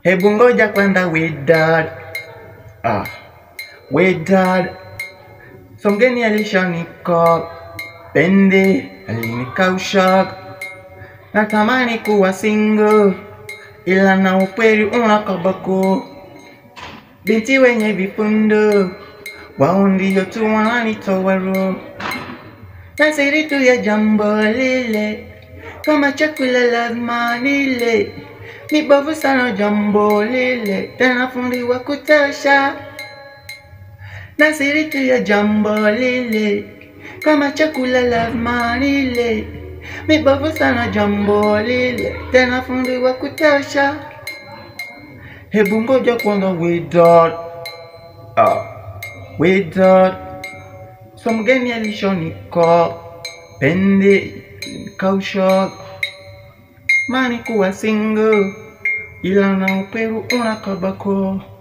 Hebu ngoja kwanza we dad. Ah, we dad. So mgeni alishanika pende alinikausha, natamani kuwa single, ila na ukweli unakabako. Binti wenye vifundo wao ndio tu wananitoa roho, na siri tu ya jambo lile, kama chakula lazima nile. Ni bovu sana jambo lile, tena fundi wa kutosha na siri tu ya jambo lile, kama chakula lazima nile. Mibovu sana jambo lile, tena fundi wa kutosha. Hebu ngoja kwanza we dad, ah, we dad. So mgeni alishonika pende kausha, mani kuwa single, ila na uperu unakabako